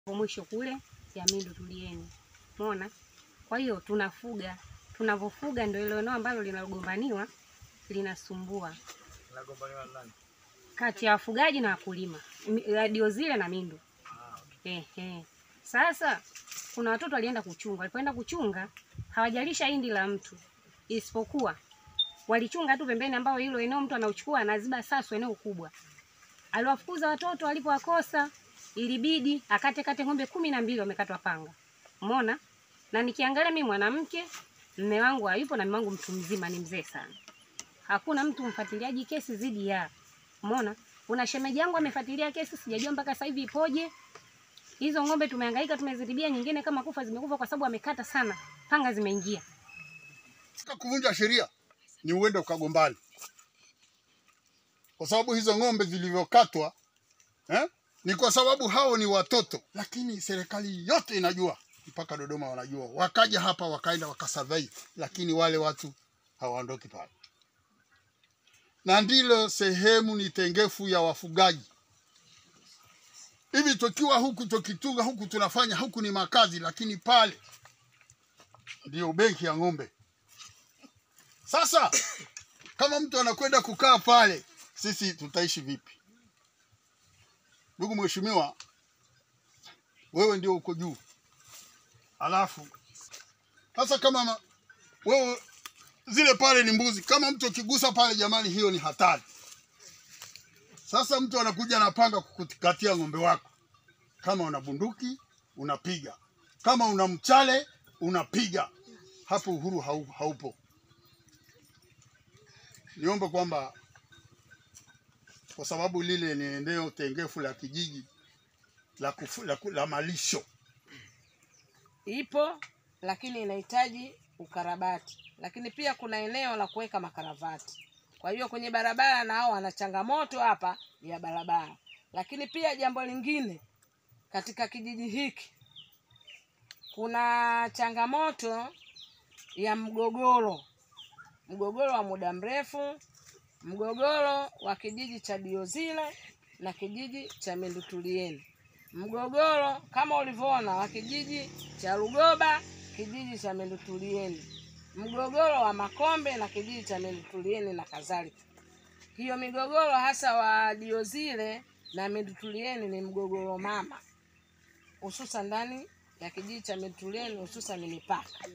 mwisho kule ya Mindu Tulieni. Umeona? Kwa hiyo tunafuga, tunavyofuga ndio ile eneo ambalo linalogombaniwa linasumbua Nagombaniwa na nani? kati ya wafugaji na wakulima, Mi- radio zile na Mindu. Ah, okay. Ehe. Sasa kuna watoto walienda kuchunga, walipoenda kuchunga hawajalisha hindi la mtu, isipokuwa walichunga tu pembeni, ambao hilo eneo mtu anauchukua anaziba sasu, eneo kubwa. Aliwafukuza watoto, walipowakosa ilibidi akate kate ng'ombe kumi na mbili wamekatwa panga. Umeona? Na nikiangalia mimi mwanamke, mme wangu hayupo na mme wangu mtu mzima, ni mzee sana. Hakuna mtu mfuatiliaji kesi zidi ya. Umeona? Kuna shemeji yangu amefuatilia kesi, sijajua mpaka sasa hivi ipoje. Hizo ng'ombe tumehangaika, tumezitibia, nyingine kama kufa zimekufa kwa sababu amekata sana, panga zimeingia. Katika kuvunja sheria ni uende ukagombani, kwa sababu hizo ng'ombe zilivyokatwa eh, ni kwa sababu hao ni watoto, lakini serikali yote inajua, mpaka Dodoma wanajua. Wakaja hapa wakaenda wakasurvey, lakini wale watu hawaondoki pale, na ndilo sehemu ni tengefu ya wafugaji. Hivi tukiwa huku tukitunga huku tunafanya huku ni makazi, lakini pale ndio benki ya ng'ombe. Sasa kama mtu anakwenda kukaa pale, sisi tutaishi vipi? Ndugu mheshimiwa, wewe ndio uko juu, alafu sasa kama ma, wewe zile pale ni mbuzi, kama mtu akigusa pale, jamani, hiyo ni hatari. Sasa mtu anakuja anapanga kukukatia ng'ombe wako, kama una bunduki unapiga, kama una mchale unapiga. Hapo uhuru hau, haupo. Niombe kwamba kwa sababu lile ni eneo tengefu la kijiji la, kufu, la, ku- la malisho ipo lakini inahitaji ukarabati, lakini pia kuna eneo la kuweka makaravati. Kwa hiyo kwenye barabara nao wana changamoto hapa ya barabara, lakini pia jambo lingine katika kijiji hiki kuna changamoto ya mgogoro, mgogoro wa muda mrefu, mgogoro wa kijiji cha Diozile na kijiji cha Mindutulieni mgogoro kama ulivyoona wa kijiji cha Rugoba, kijiji cha Mindutulieni, mgogoro wa Makombe na kijiji cha Mindutulieni na kadhalika. Hiyo migogoro hasa wa Diozile na Mindutulieni ni mgogoro mama, hususan ndani ya kijiji cha Mindutulieni, hususan mipaka.